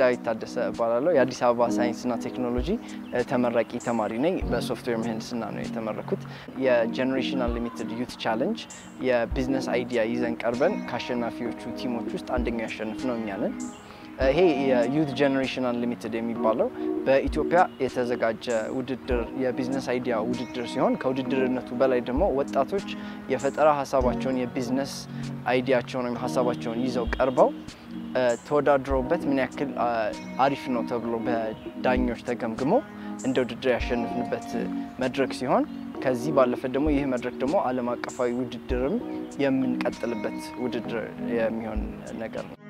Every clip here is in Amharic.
ዳዊት ታደሰ እባላለሁ። የአዲስ አበባ ሳይንስና ቴክኖሎጂ ተመራቂ ተማሪ ነኝ። በሶፍትዌር ምህንድስና ነው የተመረኩት። የጀኔሬሽን አንሊሚትድ ዩት ቻለንጅ የቢዝነስ አይዲያ ይዘን ቀርበን ከአሸናፊዎቹ ቲሞች ውስጥ አንደኛው ያሸንፍ ነው እኛ ነን። ይሄ የዩት ጀኔሬሽን አንሊሚትድ የሚባለው በኢትዮጵያ የተዘጋጀ ውድድር የቢዝነስ አይዲያ ውድድር ሲሆን ከውድድርነቱ በላይ ደግሞ ወጣቶች የፈጠራ ሀሳባቸውን የቢዝነስ አይዲያቸውን ወይም ሀሳባቸውን ይዘው ቀርበው ተወዳድረውበት ምን ያክል አሪፍ ነው ተብሎ በዳኞች ተገምግሞ እንደ ውድድር ያሸንፍንበት መድረክ ሲሆን ከዚህ ባለፈ ደግሞ ይህ መድረክ ደግሞ ዓለም አቀፋዊ ውድድርም የምንቀጥልበት ውድድር የሚሆን ነገር ነው።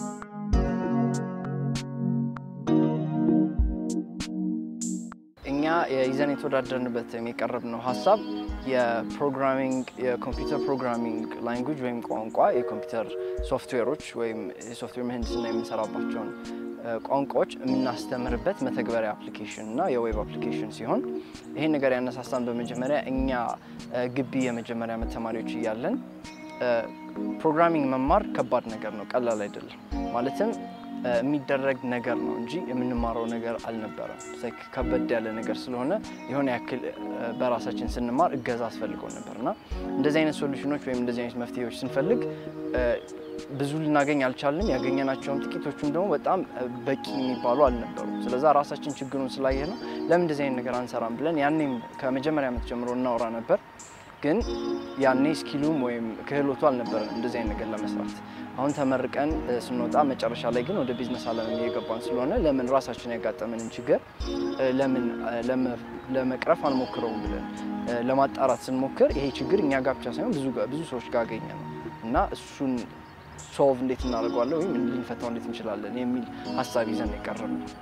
እኛ ይዘን የተወዳደርንበት የቀረብነው ሀሳብ የፕሮግራሚንግ የኮምፒውተር ፕሮግራሚንግ ላንጉጅ ወይም ቋንቋ የኮምፒውተር ሶፍትዌሮች ወይም የሶፍትዌር ምህንድስና የምንሰራባቸውን ቋንቋዎች የምናስተምርበት መተግበሪያ አፕሊኬሽን እና የዌብ አፕሊኬሽን ሲሆን ይህን ነገር ያነሳሳን በመጀመሪያ እኛ ግቢ የመጀመሪያ ዓመት ተማሪዎች እያለን ፕሮግራሚንግ መማር ከባድ ነገር ነው፣ ቀላል አይደለም። ማለትም የሚደረግ ነገር ነው እንጂ የምንማረው ነገር አልነበረም። ከበድ ያለ ነገር ስለሆነ የሆነ ያክል በራሳችን ስንማር እገዛ አስፈልገው ነበር እና እንደዚህ አይነት ሶሉሽኖች ወይም እንደዚህ አይነት መፍትሄዎች ስንፈልግ ብዙ ልናገኝ አልቻልንም። ያገኘናቸውም ጥቂቶቹም ደግሞ በጣም በቂ የሚባሉ አልነበሩም። ስለዛ ራሳችን ችግሩን ስላየ ነው ለምን እንደዚህ አይነት ነገር አንሰራም ብለን ያኔም ከመጀመሪያ ዓመት ጀምሮ እናወራ ነበር። ግን ያኔ ስኪሉም ወይም ክህሎቱ አልነበረም እንደዚህ አይነት ነገር ለመስራት። አሁን ተመርቀን ስንወጣ መጨረሻ ላይ ግን ወደ ቢዝነስ ዓለም እየገባን ስለሆነ ለምን ራሳችን ያጋጠመንን ችግር ለምን ለመቅረፍ አንሞክረውም ብለን ለማጣራት ስንሞክር ይሄ ችግር እኛ ጋር ብቻ ሳይሆን ብዙ ብዙ ሰዎች ጋር አገኘ ነው እና እሱን ሶልቭ እንዴት እናደርገዋለን ወይም ልንፈታው እንዴት እንችላለን የሚል ሀሳብ ይዘን የቀረብ ነው።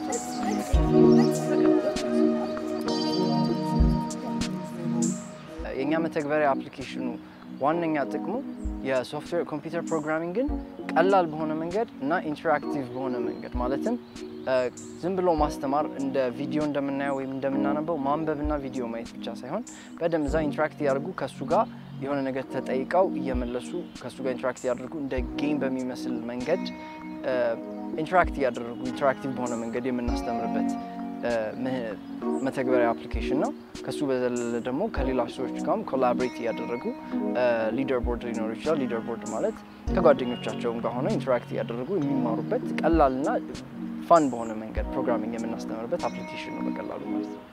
የእኛ መተግበሪያ አፕሊኬሽኑ ዋነኛ ጥቅሙ የሶፍትዌር ኮምፒውተር ፕሮግራሚንግን ቀላል በሆነ መንገድ እና ኢንተራክቲቭ በሆነ መንገድ ማለትም ዝም ብሎ ማስተማር እንደ ቪዲዮ እንደምናየው ወይም እንደምናነበው ማንበብና ቪዲዮ ማየት ብቻ ሳይሆን በደንብ እዛ ኢንተራክት ያደርጉ ከእሱ ጋር የሆነ ነገር ተጠይቀው እየመለሱ ከእሱ ጋር ኢንተራክት ያደርጉ እንደ ጌም በሚመስል መንገድ ኢንተራክት እያደረጉ ኢንተራክቲቭ በሆነ መንገድ የምናስተምርበት መተግበሪያ አፕሊኬሽን ነው። ከሱ በዘለለ ደግሞ ከሌላ ሰዎች ጋርም ኮላቦሬት እያደረጉ ሊደር ቦርድ ሊኖር ይችላል። ሊደር ቦርድ ማለት ከጓደኞቻቸውም ጋር ሆነው ኢንተራክት እያደረጉ የሚማሩበት ቀላልና ፋን በሆነ መንገድ ፕሮግራሚንግ የምናስተምርበት አፕሊኬሽን ነው በቀላሉ ማለት ነው።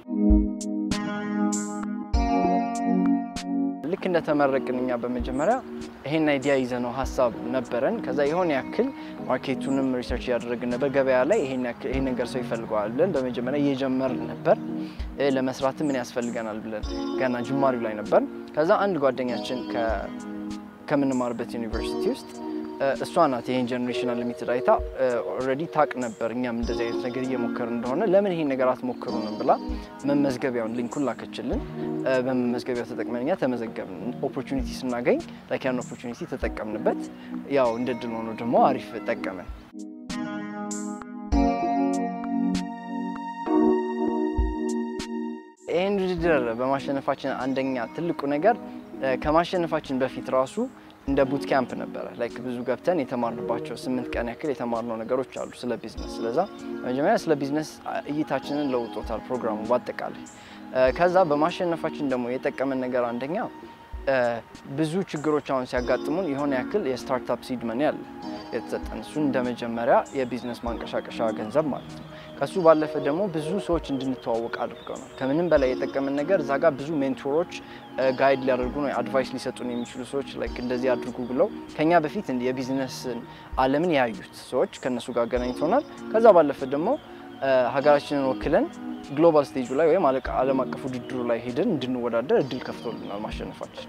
ልክ እንደተመረቅን እኛ በመጀመሪያ ይሄን አይዲያ ይዘነው ሀሳብ ነበረን። ከዛ የሆነ ያክል ማርኬቱንም ሪሰርች እያደረግን ነበር። ገበያ ላይ ይሄን ነገር ሰው ይፈልገዋል ብለን በመጀመሪያ እየጀመርን ነበር። ለመስራት ምን ያስፈልገናል ብለን ገና ጅማሪው ላይ ነበር። ከዛ አንድ ጓደኛችን ከምንማርበት ዩኒቨርሲቲ ውስጥ እሷ ናት ይሄን ጀኔሬሽን አንሊሚትድ አይታ ኦልሬዲ ታቅ ነበር እኛም እንደዚህ አይነት ነገር እየሞከር እንደሆነ ለምን ይሄን ነገር አትሞክሩንም ብላ መመዝገቢያውን ሊንኩን ላከችልን። በመመዝገቢያው ተጠቅመን እኛ ተመዘገብን። ኦፖርቹኒቲ ስናገኝ ላይክ ያን ኦፖርቹኒቲ ተጠቀምንበት። ያው እንደ ድል ሆኖ ደግሞ አሪፍ ጠቀመን። ይህን ውድድር በማሸነፋችን አንደኛ ትልቁ ነገር ከማሸነፋችን በፊት ራሱ እንደ ቡት ካምፕ ነበረ። ላይክ ብዙ ገብተን የተማርንባቸው ስምንት ቀን ያክል የተማርነው ነገሮች አሉ ስለ ቢዝነስ። ስለዛ መጀመሪያ ስለ ቢዝነስ እይታችንን ለውጦታል ፕሮግራሙ በአጠቃላይ። ከዛ በማሸነፋችን ደግሞ የጠቀመን ነገር አንደኛ ብዙ ችግሮች አሁን ሲያጋጥሙን የሆነ ያክል የስታርታፕ ሲድ መኒ አለ የተሰጠን። እሱ እንደ መጀመሪያ የቢዝነስ ማንቀሳቀሻ ገንዘብ ማለት ነው። ከሱ ባለፈ ደግሞ ብዙ ሰዎች እንድንተዋወቅ አድርገናል። ከምንም በላይ የጠቀመን ነገር እዛ ጋር ብዙ ሜንቶሮች ጋይድ ሊያደርጉን ወይ አድቫይስ ሊሰጡን የሚችሉ ሰዎች ላይክ እንደዚህ አድርጉ ብለው ከኛ በፊት የቢዝነስን ዓለምን ያዩት ሰዎች ከእነሱ ጋር አገናኝቶናል። ከዛ ባለፈ ደግሞ ሀገራችንን ወክለን ግሎባል ስቴጁ ላይ ወይም ዓለም አቀፍ ውድድሩ ላይ ሄደን እንድንወዳደር እድል ከፍቶልናል ማሸነፋችን።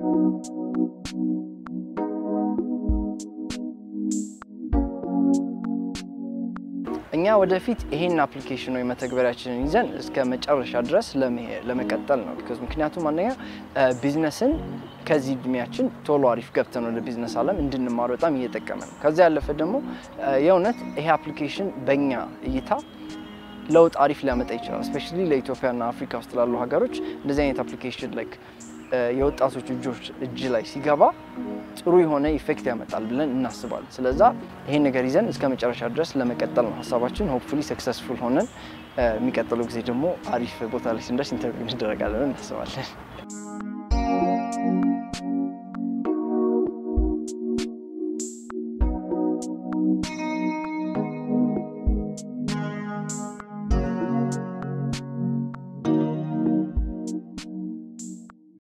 እኛ ወደፊት ይሄን አፕሊኬሽን ወይ መተግበሪያችንን ይዘን እስከ መጨረሻ ድረስ ለመቀጠል ነው። ምክንያቱም አንደኛ ቢዝነስን ከዚህ እድሜያችን ቶሎ አሪፍ ገብተን ወደ ቢዝነስ ዓለም እንድንማር በጣም እየጠቀመ ነው። ከዚያ ያለፈ ደግሞ የእውነት ይሄ አፕሊኬሽን በእኛ እይታ ለውጥ አሪፍ ሊያመጣ ይችላል። እስፔሻሊ ለኢትዮጵያና አፍሪካ ውስጥ ላሉ ሀገሮች እንደዚህ አይነት አፕሊኬሽን ላይክ የወጣቶች እጆች እጅ ላይ ሲገባ ጥሩ የሆነ ኢፌክት ያመጣል ብለን እናስባለን። ስለዛ ይሄን ነገር ይዘን እስከ መጨረሻ ድረስ ለመቀጠል ነው ሀሳባችን። ሆፕፉሊ ሰክሰስፉል ሆነን የሚቀጥለው ጊዜ ደግሞ አሪፍ ቦታ ላይ ስንደርስ ኢንተርቪው እንደረጋለን እናስባለን።